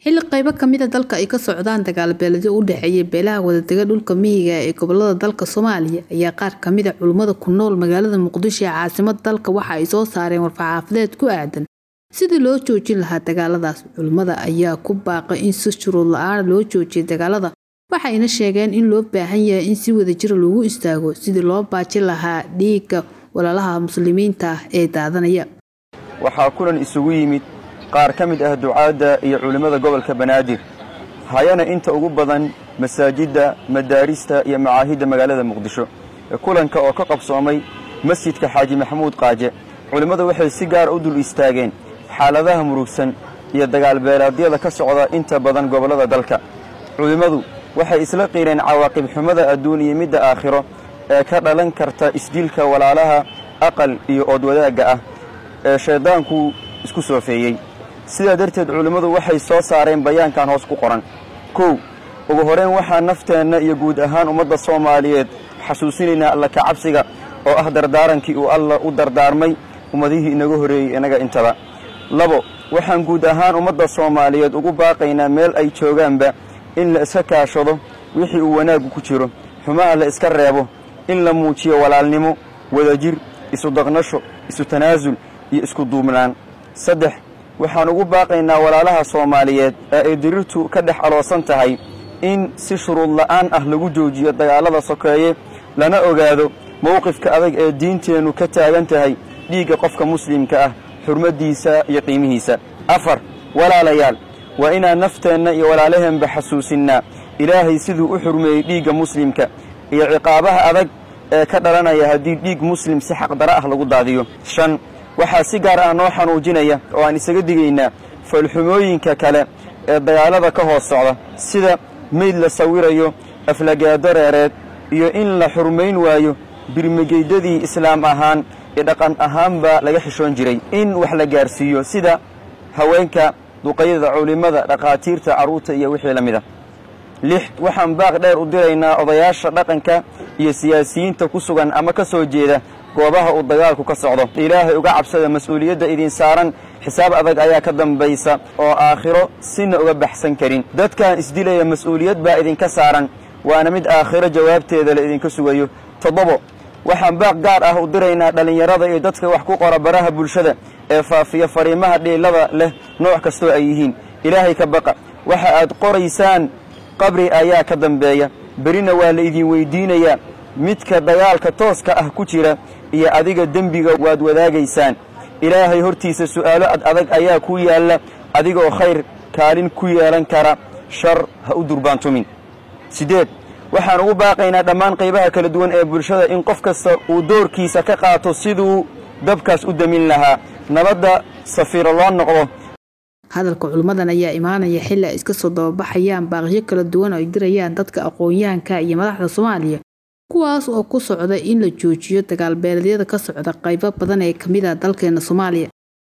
Xilli qaybo ka mid ah dalka ay ka socdaan dagaal beeleedyo u dhexeeya beelaha wadaaga dhulka miyiga ah ee gobollada dalka Soomaaliya ayaa qaar ka mid ah culimada ku nool magaalada Muqdisho ee caasimadda dalka waxa ay soo saareen war-saxaafadeed ku aadan sidii loo joojin lahaa dagaaladaas. Culimada ayaa ku baaqay in si shuruud la'aan loo joojiyo dagaalada, waxayna sheegeen in loo baahan yahay in si wadajir loogu istaago sidii loo baajin lahaa dhiigga walaalaha muslimiinta ah ee daadanaya. waxaa kulan isugu yimid qaar ka mid ah ducaadda iyo culimmada gobolka banaadir hayana inta ugu badan masaajidda madaarista iyo macaahidda magaalada muqdisho kulanka oo ka qabsoomay masjidka xaaji maxamuud qaaje culimmadu waxay si gaara u dul istaageen xaaladaha murugsan iyo dagaal beelaadyada ka socda inta badan gobollada dalka culimmadu waxay isla qiireen cawaaqib xumada adduun iyo midda aakhiro ee ka dhalan karta isdilka walaalaha aqal iyo oodwadaagga ah ee shayddaanku isku soofeeyey sidaa darteed culimmadu waxay soo saareen bayaankan hoos ku qoran kow ugu horrayn waxaa nafteenna iyo guud ahaan ummadda soomaaliyeed xasuusinaynaa alla ka cabsiga oo ah dardaarankii uu alla u dardaarmay ummadihii inaga horreeyey inaga intaba labo waxaan guud ahaan ummadda soomaaliyeed ugu baaqaynaa meel ay joogaanba in la iska kaashado wixii uu wanaaggu ku jiro xumaha la iska reebo in la muujiyo walaalnimo wadajir isu daqnasho isu tanaasul iyo isku duubnaan saddex waxaan ugu baaqaynaa walaalaha soomaaliyeed ee ay dirirtu ka dhex aloosan tahay in si shuruud la'aan ah lagu joojiyo dagaallada sokeeye lana ogaado mowqifka adag ee diinteennu ka taagan tahay dhiigga qofka muslimka ah xurmaddiisa iyo qiimihiisa afar walaalayaal waa inaan nafteenna iyo walaalaheenba xasuusinnaa ilaahay siduu u xurmeeyey dhiigga muslimka iyo ciqaabaha adag ee ka dhalanaya haddii dhiig muslim si xaqdara ah lagu daadiyo shan waxaa si gaar ah noo xanuujinaya oo aan isaga digaynaa foolxumooyinka kale ee dagaallada ka hoos socda sida meyd la sawirayo aflagaado reereed iyo in la xurmayn waayo birmigeydadii islaam ahaan iyo dhaqan ahaanba laga xishoon jiray in wax la gaarsiiyo sida haweenka duqayada culimmada dhakhaatiirta carruurta iyo wixii la mid a lix waxaan baaq dheer u diraynaa odayaasha dhaqanka iyo siyaasiyiinta ku sugan ama ka soo jeeda goobaha uu dagaalku ka socdo ilaahay uga cabsada mas-uuliyadda idin saaran xisaab adag ayaa ka dambaysa oo aakhiro sina uga baxsan karin dadkan isdilaya mas-uuliyad baa idinka saaran waana mid aakhiro jawaabteeda la idinka sugayo toddobo waxaan baaq gaar ah u diraynaa dhallinyarada iyo dadka wax ku qora baraha bulshada ee faafiya fariimaha dhiilada leh nooc kastoo ay yihiin ilaahay ka baqa waxa aad qoraysaan qabri ayaa ka dambeeya berina waa la idin weyddiinayaa midka dagaalka tooska ah ku jira iyo adiga dembiga waad wadaagaysaan ilaahay hortiisa su'aalo ad adag ayaa ku yaalla adigoo khayr kaalin ku yeelan kara shar ha u durbaantumin siddeed waxaan ugu baaqaynaa dhammaan qaybaha kala duwan ee bulshada in qof kasta uu doorkiisa ka qaato siduu dabkaas u damin lahaa nabadda safiiro loo noqdo hadalka culimmadan ayaa imaanaya xilli ay iska soo dababaxayaan baaqyo kala duwan oo ay dirayaan dadka aqoon-yahanka iyo madaxda Soomaaliya kuwaas oo ku socda in la joojiyo dagaal beeleedyada ka socda qaybo badan ee ka mid ah dalkeena Soomaaliya